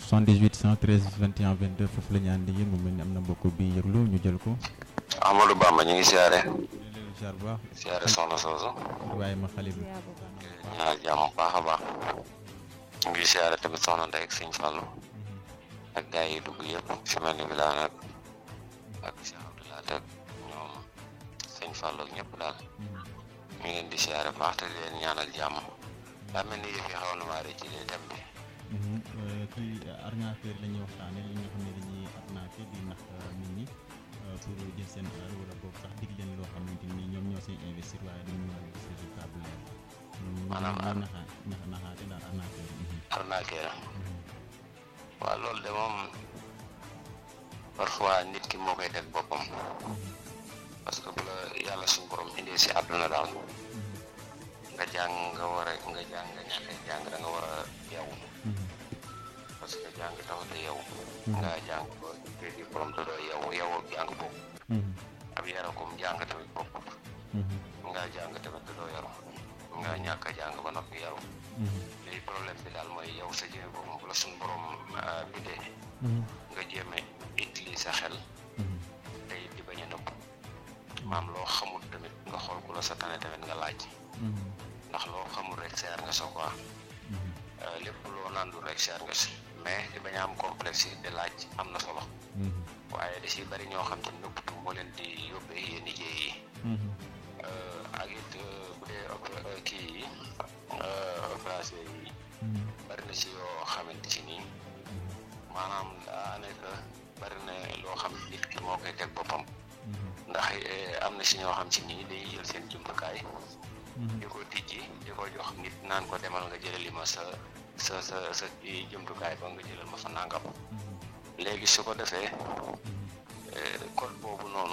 78 113 21 22 foofu la ñu ànd yéen mu mel ni am na mbokk bi yëglu ñu jël ko. Amadou Bamba ñu ngi siyaare léegi jaar bu baax siyaare soxna soosu waaye ma xale bi. ñaar jàmm bu baax a baax ñu ngi siyaare tamit soxna Ndeye ak Sëñ Fallou ak gars yi dugg yëpp fi mel ni Bilal ak ak Cheikh Abdoulaye ak ñoom Sëñ Fallou ak ñëpp daal ñu ngi leen di siyaare baax te di leen ñaanal jàmm daa mel ni yëf yi xaw na maa rëcc ci li dem bi kii arnaqueur la ñuy waxtaanee li nga xam ne dañuy arnaqué di nax nit ñi pour jël seen alal wala boog sax dig leen loo xamante ni ñoom ñoo siy investir waaye dañu mën a gis résultat bu leer. Maanaam ñoom ñoo naxaa nax naxaate daal arnaqueur. arnaqué la waaw loolu de moom parfois nit ki moo koy teg boppam parce que bu la yàlla suñu borom indee si àdduna daal nga jàng nga war a nga jàng nga ñàkk a jàng da nga war a yow parce que jàng taxut a yow nga jàng ba te diplôme te doo yow yow ak jàng boobu ab yarakum jàng tamit bopp nga jàng tamit te doo yaru nga ñàkk a jàng ba noppi yaru léegi problème bi daal mooy yow sa jëme boppam bu la suñu borom bindee nga jéeme utiliser sa xel tey di bañ a nëbb maam loo xamul tamit nga xool ku la sa tane tamit nga laaj ndax loo xamul rek seer nga so quoi lépp loo nandul rek seer nga si mais di bañ a am complexe yi di laaj am na solo waaye da si bari ñoo xam te nëbbatu moo leen di yóbbee yenn liggéey yi ak it bu dee kii yi opération yi bari na si yoo xamante si nii maanaam daanaka bari na loo xam nit ki moo koy teg boppam ndax am na si ñoo xam si nii dañuy jël seen jumtukaay di ko tijji di ko jox nit naan ko demal nga jëlali ma sa sa sa sa jumtukaay ba nga jëlal ma fa nangam léegi su ko defee code boobu noonu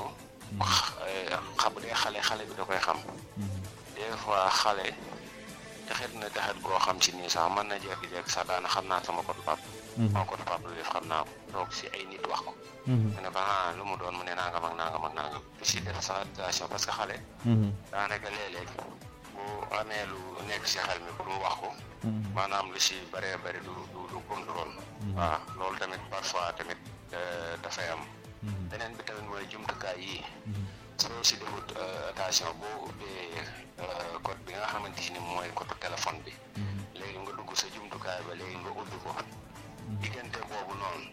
xam bu dee xale xale bi da koy xam des fois xale taxit na taxit boo xam si nii sax mën na jékki-jékki sax daana xam naa sama code pap moo code pap lu def xam naa ko toog si ay nit wax ko mu ne ko ah lu mu doon mu ne nangam ak nangam ak nangam si def sa attention parce que xale daanaka léeg-léeg bu amee lu nekk si xel mi pour mu wax ko maanaam lu si bëree bëri du du du contrôle waaw loolu tamit parfois tamit dafay am beneen bi tamit mooy jumtukaay yi soo si defut attention boo ubbee code bi nga xamante ni mooy code téléphone bi léegi nga dugg sa jumtukaay ba léegi nga ubbi ko diggante boobu noonu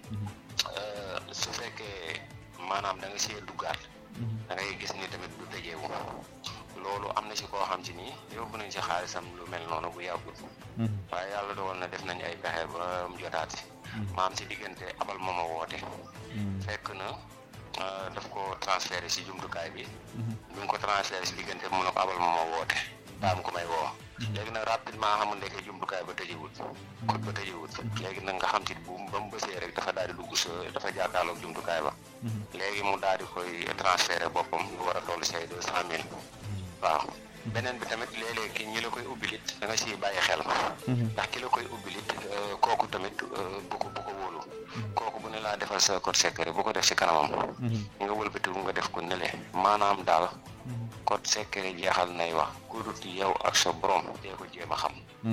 su fekkee maanaam da nga see duggaat da ngay gis ni tamit du tëjeewu loolu am na si koo xam si nii yóbbu nañ si xaalisam lu mel noonu bu yàggul waaye yàlla dogal na def nañ ay pexe ba mu jotaat si maam si diggante abal ma ma woote fekk na daf ko transféré si jumtukaay bi bi nga ko transféré si diggante mu ne ko abal ma ma woote daam ko may woo léegi nag rapidement xamul ndeke jumtukaay ba tëjewut code ba tëjewut léegi nag nga xam ci bu ba mu bësee rek dafa daal di dugg sa dafa jàkkaarloog jumtukaay ba léegi mu daal di koy transféré boppam lu war a toll say deux cent mille waaw beneen bi tamit léeg-léeg ki ñi la koy ubbilit da nga siy bàyyi xel ndax ki la koy ubbilit kooku tamit bu ko bu ko wóolu kooku bu ne laa defal sa code secret bu ko def si kanamam nga wëlbatiku nga def ko nele maanaam daal code secret jeexal nay wax ku dut yow ak sa borom dee ko jéem a xam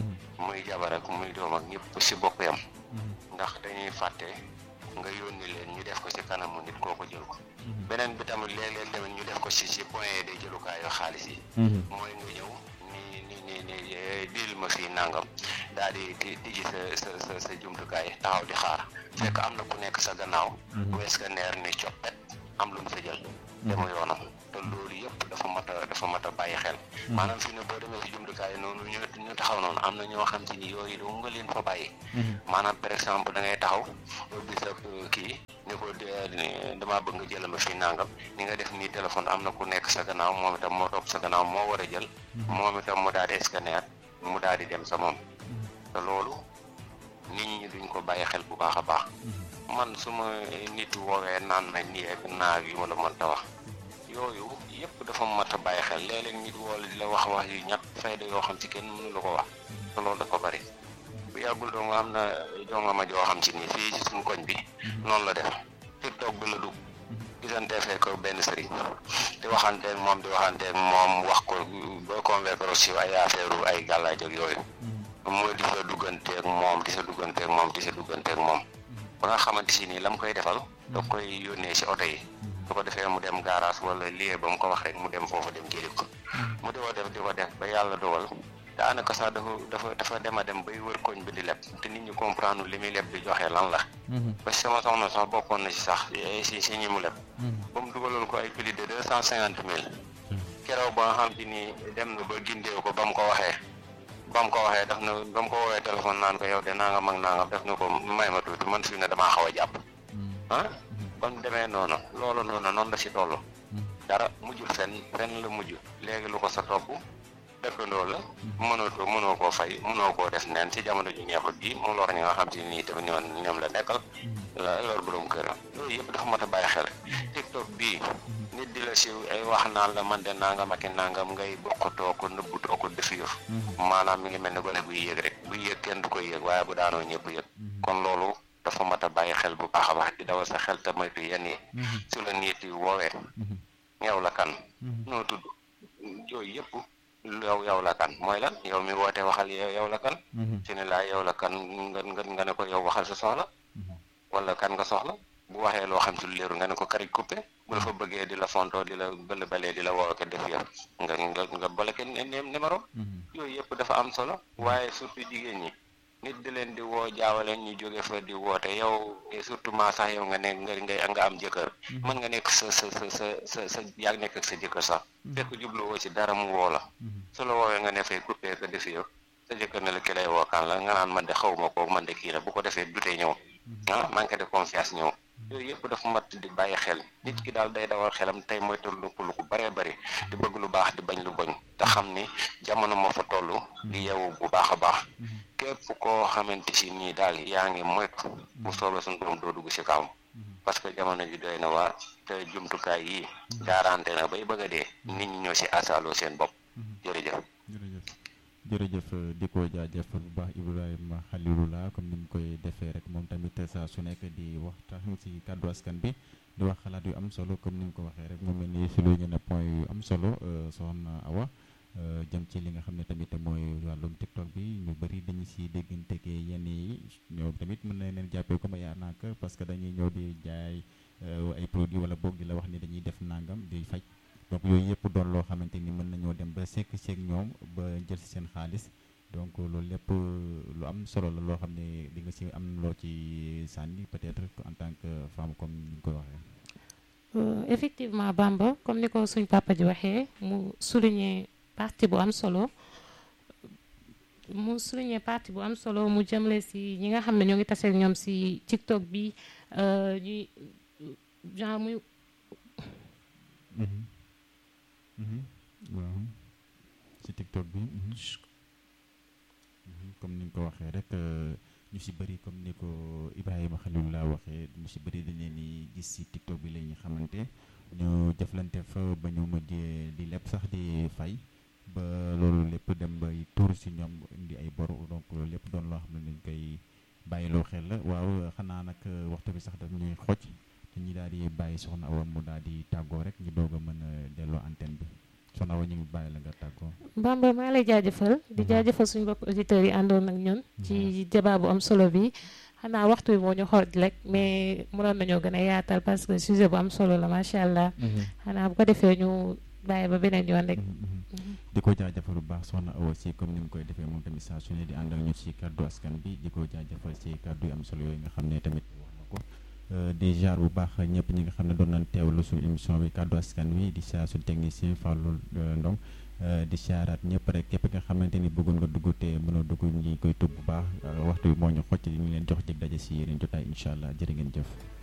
muy jabar ak muy doom ak ñëpp si bokk yam ndax dañuy fàtte nga yónni leen ñu def ko si kanamu nit kooku jël ko beneen bi tamit léeg-léeg tamit ñu def ko si si point de jëlukaayu xaalis yi mooy nga ñëw ni ni ni ni dil ma fii nangam daal di di tijji sa sa sa sa jumtukaay taxaw di xaar fekk am na ku nekk sa gannaaw wees ka neer ni coppet am lu mu sa jël demu yoonam te loolu yëpp dafa mat a dafa mat a bàyyi xel maanaam fii ne boo demee si jumtukaay noonu ñu ñu taxaw noonu am na ñoo xam si ni yooyu doo nga leen fa bàyyi maanaam par exemple da ngay taxaw ubbi sa kii ni ko damaa bëgg nga jëlal ma fii nangam ni nga def nii téléphone am na ku nekk sa gannaaw moom itam moo topp sa gannaaw moo war a jël moom itam mu daal di scanner mu daal di dem sa moom te loolu nit ñi duñ ko bàyyi xel bu baax a baax man su ma nit woowee naan na nii ak naag yu ma la mënta wax yooyu yëpp dafa mat a bàyyi xel léeg-léeg nit wool di la wax wax yu ñàkk fayda yoo xam ci kenn mënu la ko wax te loolu dafa bari bu yàggul doo nga am na jongama joo xam ci nii fii ci suñu koñ bi noonu la def tiktok bi la dugg gisante fekk benn sëriñ di waxanteeg moom di waxanteeg moom wax ko ba convaincre si ay affaire ay gàllaaj ak yooyu mooy di sa dugganteeg moom di sa dugganteeg moom di sa dugganteeg moom ba nga xamante si nii la mu koy defal da koy yónnee si oto yi su ko defee mu dem garage wala lieu ba mu ko wax rek mu dem foofu dem jëli ko mu di ko def di ko def ba yàlla dogal daanaka sax dafa dafa dafa dem a dem bay wër koñ bi di leb te nit ñi comprendre li muy leb di joxe lan la ba sama soxna sax bokkoon na si sax si si ñi mu leb ba mu dugaloon ko ay plus de deux cent cinquante mille keroog ba nga xam te ni dem na ba gindeew ko ba mu ko waxee ba mu ko waxee daf na ba mu ko woowee téléphone naan ko yow de nangam ak nangam def na ko may ma tuuti man fi ne damaa xaw a jàpp ah ba mu demee noonu loolu noonu noonu la si toll dara mujjul fenn fenn la mujj léegi lu ko sa topp dëkkandoo la mënoo mënoo koo fay mënoo koo def neen ci jamono ju neexut bi mu lor ñi nga xam te nii tamit ñoom ñoom la nekkal la lor borom këram loolu yëpp dafa mat a bàyyi xel tiktok bii nit di la siiw ay wax naan la man de nangam ak i nangam ngay bokkatoo ko nëbbutoo ko def yëf maanaam mi ngi mel ni gone buy yëg rek buy yëg kenn du koy yëg waaye bu daanoo ñëpp yëg kon loolu dafa mat a bàyyi xel bu baax a baax di dawal sa xel te moytu yenn yi su la nit yi woowee yow la kan noo tudd yooyu yëpp yow yow la kan mooy lan yow mi woote waxal yow la kan su ne laa yow la kan nga nga nga ne ko yow waxal sa soxla wala kan nga soxla bu waxee loo xam si lu leeru nga ne ko karij coupé bu la fa bëggee di la fontoo di la bële balee di la woo ko def yëf nga nga nga bloqué numéro yooyu yëpp dafa am solo waaye surtout jigéen ñi nit di leen di woo jaawale ñu jóge fa di woote yow surtout maa sax yow nga nekk nga ngay nga am jëkkër mën nga nekk sa sa sa sa sa sa yaa nekk ak sa jëkkër sax fekk jubluwoo ci dara mu woo la su la woowee nga ne fay coupé ko def yow sa jëkkër ne la ki lay wookaan la nga naan man de xaw ma ko man de kii la bu ko defee dutee ñëw ah manque de confiance ñëw yooyu yëpp dafa mat di bàyyi xel nit ki daal day dawal xelam tey mooy toll lu ko bëree bëri di bëgg lu baax di bañ lu boñ te xam ni jamono moo fa toll di yeewu bu baax a baax képp koo xamante si nii daal yaa ngi moytu bu soobee suñu borom doo dugg si kawam parce que jamono ji doy na waa te jumtukaay yi gaarante na bay bëgg a dee nit ñi ñoo si asaaloo seen bopp jërëjëf jërëjëf di ko jaajëfal bu baax Ibrahima Khalilullah comme ni mu koy defee rek moom tamit saa su nekk di waxtaan ci kàddu askan bi di wax xalaat yu am solo comme ni mu ko waxee rek mu mel ni si lu ngeen point yu am solo soxna Awa jëm ci li nga xam ne tamit mooy wàllum TikTok bi ñu bëri dañu si déggante yenn yi ñoom tamit mën na leen jàppee comme ay arnaque parce que dañuy ñëw di jaay ay produits wala boog di la wax ni dañuy def nangam di faj. donc yooyu yëpp doon loo xamante ni mën nañoo dem ba sekk seeg ñoom ba jël si seen xaalis donc loolu lépp lu am solo la loo xam ne di nga si am loo ci sànni peut-être en tant que femme comme ni ñu koy waxee. effectivement Bamba comme ni ko suñ papa ji waxee mu souligner partie bu am solo mu souligner partie bu am solo mu jëmle si ñi nga xam ne ñoo ngi taseeg ñoom si TikTok bi ñuy genre muy. waaw ci TikTok bi comme ni nga ko waxee rek ñu si bëri comme ni ko Ibrahima Khalilullah waxee ñu si bëri dañ leen di gis si TikTok bi la ñu xamante ñu jëflante fa ba ñu mujj di lépp sax di fay ba loolu lépp dem bay tuur si ñoom indi ay bor donc loolu lépp doon loo xam ne dañ koy bàyyiloo xel la waaw xanaa nag waxtu bi sax daf ñuy xoj dañuy daal di bàyyi soxna Awa mu daal di tàggoo rek ñu doog a mën a delloo antenne bi soxna Awa ñu ngi bàyyi la nga tàggoo. Bamba maa lay jaajëfal di jaajëfal suñu mbokk auditeurs yi àndoon ak ñun. ci débat bu am solo bi. xanaa waxtu bi moo ñu xool rek mais mënoon nañoo gën a yaatal parce que sujet bu am solo la macha allah. xanaa bu ko defee ñu bàyyi ba beneen yoon rek. di ko jaajëfal bu baax soxna Awa si comme ni mu koy defee moom tamit saa su ne di ànd ak ñu ci kàddu askan bi di ko jaajëfal ci kàddu yu am solo yooyu nga xam ne tamit wax na ko. di jaar bu baax ñëpp ñi nga xam ne doon nañ teewlu suñu émission bi kàddu askan wi di saa suñu technicien Fallou Ndong di saaraat ñëpp rek képp nga xamante ni bëggoon nga dugg te mënoo dugg ñi koy tub bu baax waxtu bi moo ñu xocc ñu leen jox dig daje si yeneen jotaay incha allah jërë ngeen jëf